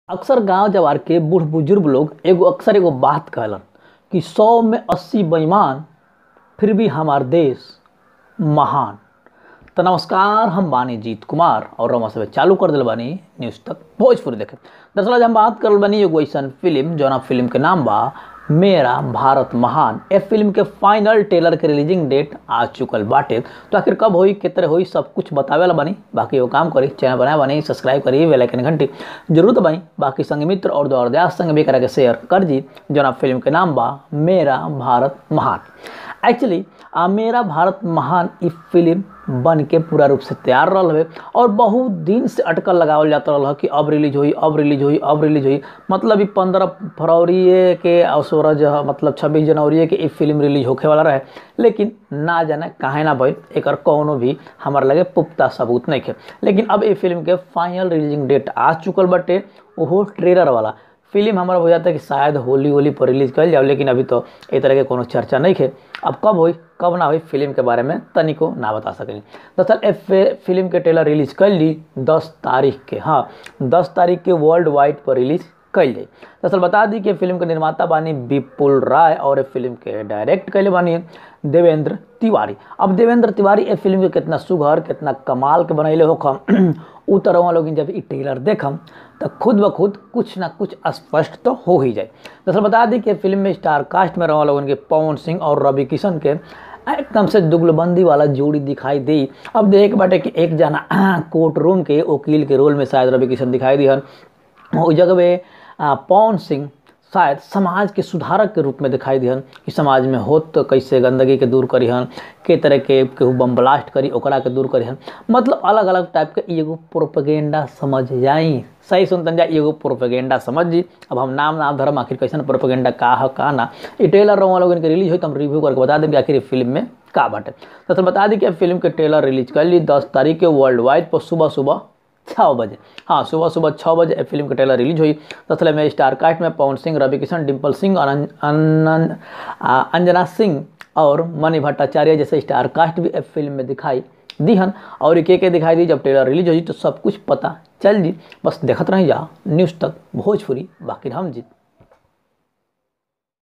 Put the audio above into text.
अक्सर गांव जवार के बूढ़ बुजुर्ग लोग एगो अक्सर एगो बात कहलन कि सौ में अस्सी बेईमान फिर भी हमार देश महान तो नमस्कार हम बानी जीत कुमार और रमा सब चालू कर दिल बानी न्यूज़ तक भोजपुरी देखे दरअसल आज हम बात करल बानी एगो ऐसन फिल्म जौना फिल्म के नाम बा मेरा भारत महान ए फिल्म के फाइनल टेलर के रिलीजिंग डेट आ चुकल बाटे तो आखिर कब होई कितने होई सब कुछ बतावे ला बानी बाकी वो काम करी चैनल बनाए बानी सब्सक्राइब करी बेल आइकन घंटी जरूर दबाई बाकी संग मित्र और दौर दयास संग भी करा के शेयर कर जी जौना फिल्म के नाम बा मेरा भारत महान एक्चुअली आ मेरा भारत महान ई फिल्म बन के पूरा रूप से तैयार रहा है और बहुत दिन से अटकल लगावल जाता रहा कि अब रिलीज हुई अब रिलीज हुई अब रिलीज हुई मतलब ई पंद्रह फरवरी के और सोलह जो मतलब छब्बीस जनवरी के ई फिल्म रिलीज होखे वाला रहे लेकिन ना जाने काहे ना भइल एकर कौनो भी हमार लगे पुख्ता सबूत नहीं थे लेकिन अब ये फिल्म के फाइनल रिलीजिंग डेट आ चुकल बटे ओहो ट्रेलर वाला फिल्म हमारा हो जाता है कि शायद होली होली पर रिलीज कर जाओ लेकिन अभी तो ए तरह के कोनो चर्चा नहीं है अब कब हुई कब ना हुई फिल्म के बारे में तनिको ना बता सकें दरअसल ए फिल्म के ट्रेलर रिलीज कर ली दस तारीख के हाँ दस तारीख के वर्ल्ड वाइड पर रिलीज कल जाई दरअसल बता दी कि फिल्म के निर्माता बानी विपुल राय और ए फिल्म के डायरेक्ट कैले बानी देवेंद्र तिवारी अब देवेंद्र तिवारी ए फिल्म के कितना सुघर कितना कमाल के बनैले हो खम उ तरह लोग जब ई ट्रेलर देखम तो खुद ब खुद कुछ ना कुछ स्पष्ट तो हो ही जाए दरअसल बता दी कि फिल्म में स्टार कास्ट में रहा लोगन के पवन सिंह और रवि किशन के एकदम से दुगलबंदी वाला जोड़ी दिखाई दी अब देख बाटे कि एक जना कोर्ट रूम के वकील के रोल में शायद रवि किशन दिखाई दी हन उस जगह पे पवन सिंह शायद समाज के सुधारक के रूप में दिखाई दिहन कि समाज में होत तो कैसे गंदगी के दूर करिहन के तरह के केहू बम ब्लास्ट करी ओकरा के दूर करिहन मतलब अलग अलग टाइप के एगो प्रोपेगेंडा समझ जाई सही सुनतन जा एगो प्रोपेगेंडा समझ जी अब हम नाम नाम धर्म आखिर कैसन प्रोपेगेंडा का है का ना ये ट्रेलर रहा लोग इनके रिलीज हुई तो हम रिव्यू करके बता देंगे आखिर फिल्म में का बाटे तो बता दी कि फिल्म के ट्रेलर रिलीज कर ली दस तारीख के वर्ल्ड वाइड पर सुबह सुबह छः बजे हाँ सुबह सुबह छः बजे फिल्म का ट्रेलर रिलीज हुई दरअसल में स्टार कास्ट में पवन सिंह रवि किशन डिम्पल सिंह और अंजना सिंह और मणि भट्टाचार्य जैसे स्टार कास्ट भी फिल्म में दिखाई दीहन और के के दिखाई दी जब ट्रेलर रिलीज हुई तो सब कुछ पता चल जी बस देखते रही जा न्यूज़ तक भोजपुरी बाकी हम जीत